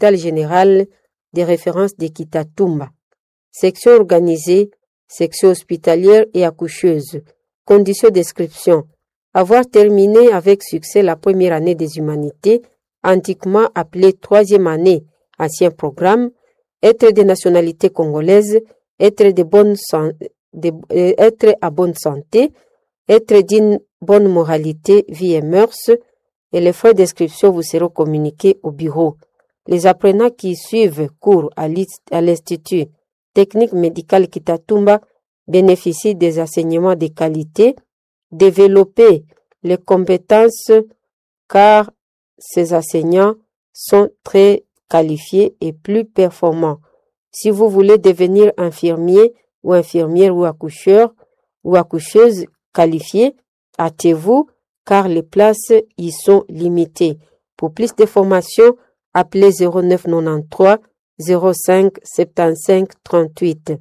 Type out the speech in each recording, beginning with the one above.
l'hôpital général de référence de Kitatumba. Section organisée, section hospitalière et accoucheuse. Conditions d'inscription. Avoir terminé avec succès la première année des humanités, antiquement appelée troisième année, ancien programme, être de nationalité congolaise, être, de bonne san- de- euh, être à bonne santé, être d'une bonne moralité, vie et mœurs, et les frais d'inscription vous seront communiqués au bureau. Les apprenants qui suivent cours à l'Inst- à l'Institut technique médical Kitatumba bénéficient des enseignements de qualité, développer les compétences car ces enseignants sont très qualifiés et plus performants. Si vous voulez devenir infirmier ou infirmière ou accoucheur ou accoucheuse qualifiée, hâtez-vous car les places y sont limitées. Pour plus d'informations, appelez 0993 05 75 38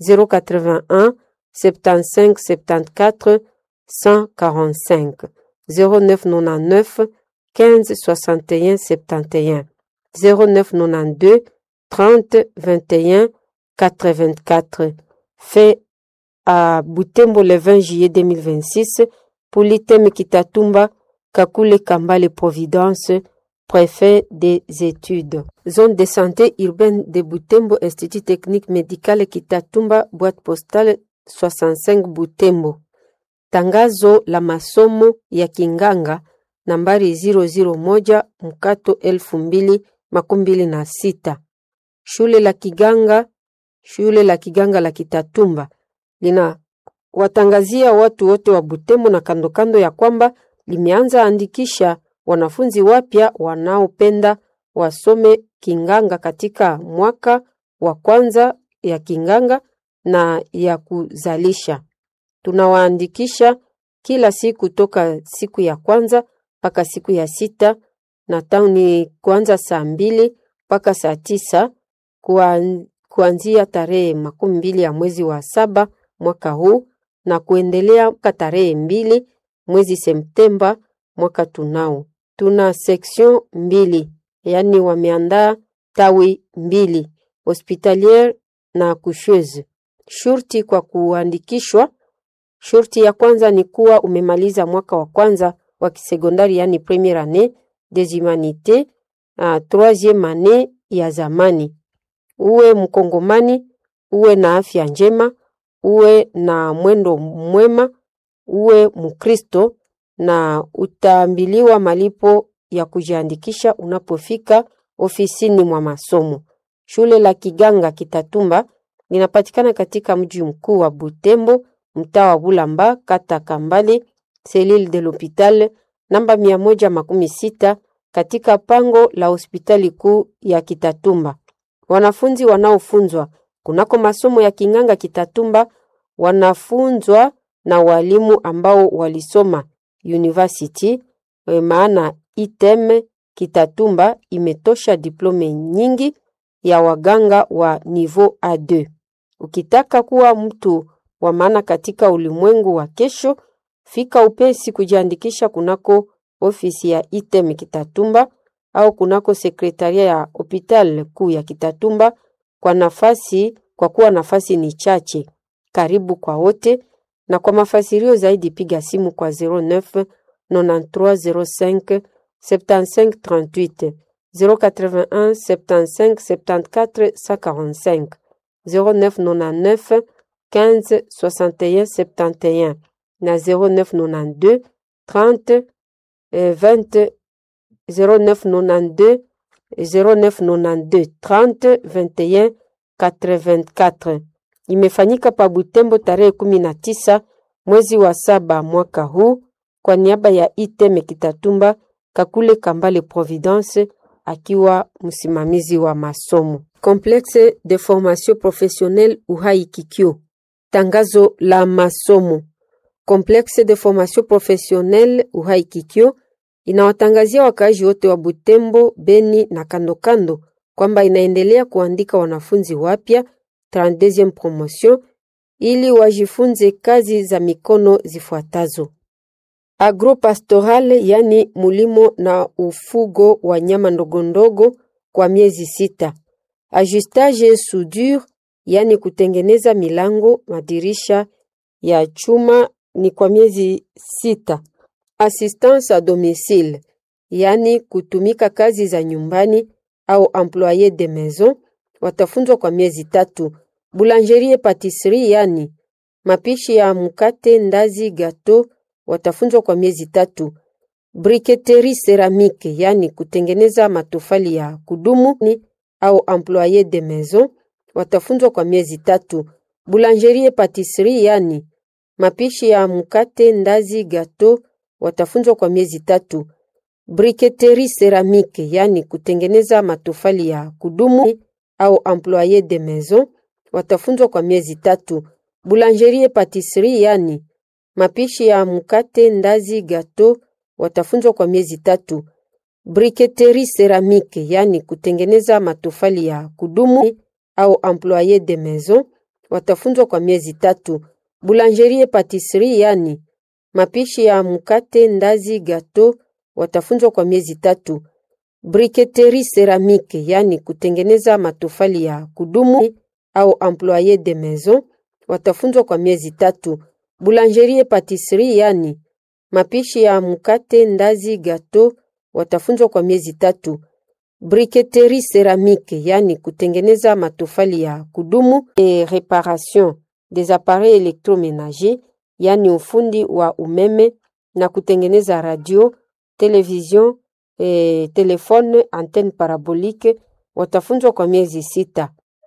081 75 74 145 0999 15 61 71 0992 30 21 84 fait à Butembo le 20 juillet 2026 pour l'item Kitatumba Kakule Kambale Providence préfet des études. Zone de santé urbaine de Butembo, Institut technique médical Kitatumba, boîte postale 65 Butembo. Tangazo la masomo ya kinganga nambari 001 mkato elfu mbili makumi mbili na sita. Shule la kiganga, shule la kiganga la Kitatumba lina watangazia watu wote wa Butembo na kando kando ya kwamba limeanza andikisha wanafunzi wapya wanaopenda wasome kinganga katika mwaka wa kwanza ya kinganga na ya kuzalisha. Tunawaandikisha kila siku toka siku ya kwanza mpaka siku ya sita na tauni kuanza saa mbili mpaka saa tisa kuan- kuanzia tarehe makumi mbili ya mwezi wa saba mwaka huu na kuendelea mpaka tarehe mbili mwezi Septemba mwaka tunao. Tuna section mbili, yaani wameandaa tawi mbili, hospitaliere na accoucheuse. Shurti kwa kuandikishwa Shurti ya kwanza ni kuwa umemaliza mwaka wa kwanza wa kisekondari yani premiere annee des humanités, uh, troisieme annee ya zamani. Uwe mkongomani, uwe na afya njema, uwe na mwendo mwema, uwe mkristo na utaambiliwa malipo ya kujiandikisha unapofika ofisini mwa masomo. Shule la Kiganga Kitatumba linapatikana katika mji mkuu wa Butembo, mtaa wa Bulamba, kata Kambale, selile de l'hopital namba mia moja makumi sita katika pango la hospitali kuu ya Kitatumba. Wanafunzi wanaofunzwa kunako masomo ya Kinganga Kitatumba wanafunzwa na walimu ambao walisoma university, eh, maana item Kitatumba imetosha diplome nyingi ya waganga wa niveau A2. Ukitaka kuwa mtu wa maana katika ulimwengu wa kesho, fika upesi kujiandikisha kunako ofisi ya item Kitatumba au kunako sekretaria ya hopital kuu ya Kitatumba kwa nafasi, kwa kuwa nafasi ni chache. Karibu kwa wote, na kwa mafasirio zaidi piga simu kwa 09 93 05 75 38 081 75 74 145 0999 15 61 71 na 0992 30 eh, 20 0992 0992 30 21 84. Imefanyika pa Butembo tarehe kumi na tisa mwezi wa saba mwaka huu kwa niaba ya Iteme Kitatumba Kakule Kambale Providence akiwa msimamizi wa masomo. Complexe de formation professionnelle Uhai Kikyo. Tangazo la masomo. Complexe de formation professionnelle Uhai Kikyo inawatangazia wakaaji wote wa Butembo, Beni na kandokando kwamba inaendelea kuandika wanafunzi wapya 32e promotion ili wajifunze kazi za mikono zifuatazo: agropastoral, yani mulimo na ufugo wa nyama ndogondogo kwa miezi sita. Ajustage soudure, yani kutengeneza milango, madirisha ya chuma ni kwa miezi sita. Assistance à domicile, yani kutumika kazi za nyumbani au employé de maison, watafunzwa kwa miezi tatu. Boulangerie patisserie, yani mapishi ya mkate, ndazi, gato, watafunzwa kwa miezi tatu. Briketerie ceramique, yani kutengeneza matofali ya kudumu ni au employé de maison, watafunzwa kwa miezi tatu. Boulangerie patisserie, yani mapishi ya mkate, ndazi, gato, watafunzwa kwa miezi tatu. Briketerie ceramique, yani kutengeneza matofali ya kudumu au employé de maison, watafunzwa kwa miezi tatu. Boulangerie patisserie, yani mapishi ya mkate, ndazi, gato, watafunzwa kwa miezi tatu. Briketerie ceramique, yani kutengeneza matofali ya kudumu au employé de maison, watafunzwa kwa miezi tatu. Boulangerie patisserie, yani mapishi ya mkate, ndazi, gato, watafunzwa kwa miezi tatu. Briketerie ceramique, yani kutengeneza matofali ya kudumu au employé de maison, watafunzwa kwa miezi tatu. Boulangerie patisserie, yani mapishi ya mkate, ndazi, gato, watafunzwa kwa miezi tatu. Briketerie ceramique, yani kutengeneza matofali ya kudumu et réparation des appareils électroménagers, yani ufundi wa umeme na kutengeneza radio, television, e, telefone, antenne parabolique, watafunzwa kwa miezi sita.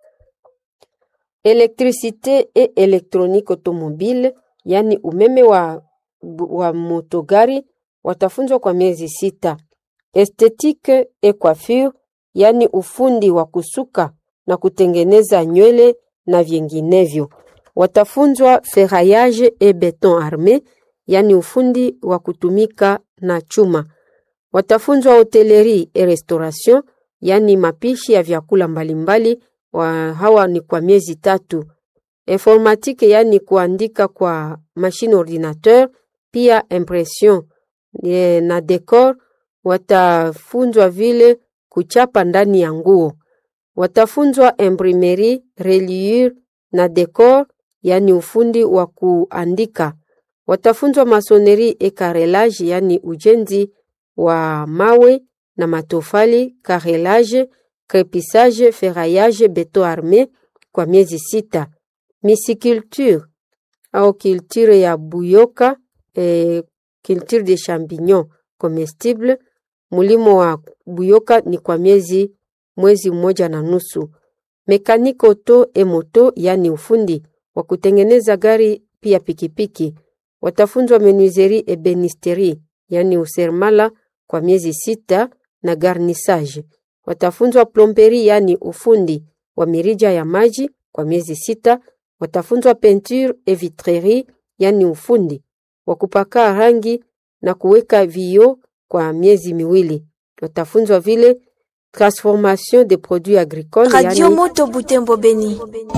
Électricité et électronique automobile, yani umeme wa, wa motogari, watafunzwa kwa miezi sita. Esthétique et coiffure, yani ufundi wa kusuka na kutengeneza nywele na vinginevyo. Watafunzwa ferraillage et béton armé, yani ufundi wa kutumika na chuma. Watafunzwa hotellerie et restauration, yani mapishi ya vyakula mbalimbali wa hawa ni kwa miezi tatu. Informatique, yani kuandika kwa machine ordinateur, pia impression e, na decor. Watafunzwa vile kuchapa ndani ya nguo. Watafunzwa imprimerie, reliure na decor, yani ufundi wa kuandika. Watafunzwa masonerie et carrelage, yani ujenzi wa mawe na matofali, carrelage, crépissage, ferraillage, beton armé kwa miezi sita. Misiculture au culture ya buyoka, eh, culture de champignons comestible, mulimo wa buyoka ni kwa miezi mwezi mmoja na nusu. Mekaniko auto e moto, yani ufundi wa kutengeneza gari pia pikipiki. Watafunzwa menuiserie et benisterie, yani usermala kwa miezi sita na garnissage. Watafunzwa plomberie, yani ufundi wa mirija ya maji kwa miezi sita. Watafunzwa peinture et vitrerie, yani ufundi wa kupaka rangi na kuweka vioo kwa miezi miwili. Watafunzwa vile transformation de produits agricoles, Radio yani Moto Butembo Beni.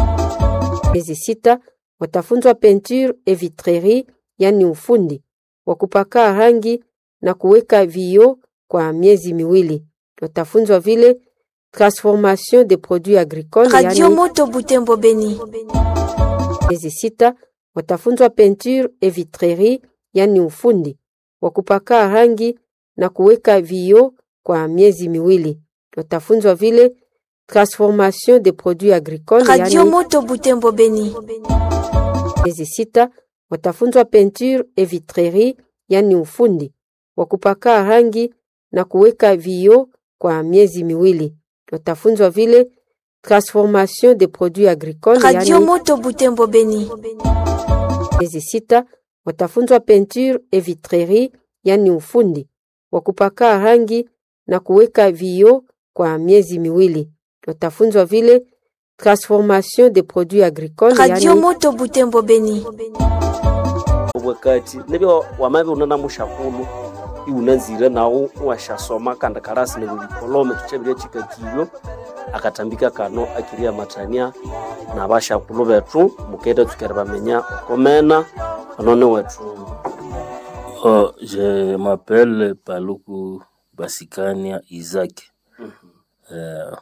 miezi sita. Watafunzwa peinture et vitrerie, yani ufundi wa kupaka rangi na kuweka vioo kwa miezi miwili. Watafunzwa vile transformation de produits agricoles, Radio yani Moto Butembo Beni. miezi sita. Watafunzwa peinture et vitrerie, yani ufundi wa kupaka rangi na kuweka vioo kwa miezi miwili. Watafunzwa vile transformation de produits agricoles, Radio yani Moto Butembo Beni. miezi sita. Watafunzwa peinture et vitrerie, yani ufundi wa kupaka rangi na kuweka vioo kwa miezi miwili. Watafunzwa vile transformation de produits agricoles, Radio yani Moto Butembo Beni. miezi sita. Watafunzwa peinture et vitrerie, yani ufundi wa kupaka rangi na kuweka vioo kwa miezi miwili. Watafunzwa vile transformation de produits agricoles, Radio yani Moto Butembo Beni. obwekati nebyo wamabe unana mushakulu iunanzire nawo washasoma kandi karasi nebulikolome tuchabirya chikakilyo akatambika kano akiria matania na bashakulu betu mukete tukere bamenya okomena anone wetu Oh, je m'appelle Paluku Basikania Isaac. eh,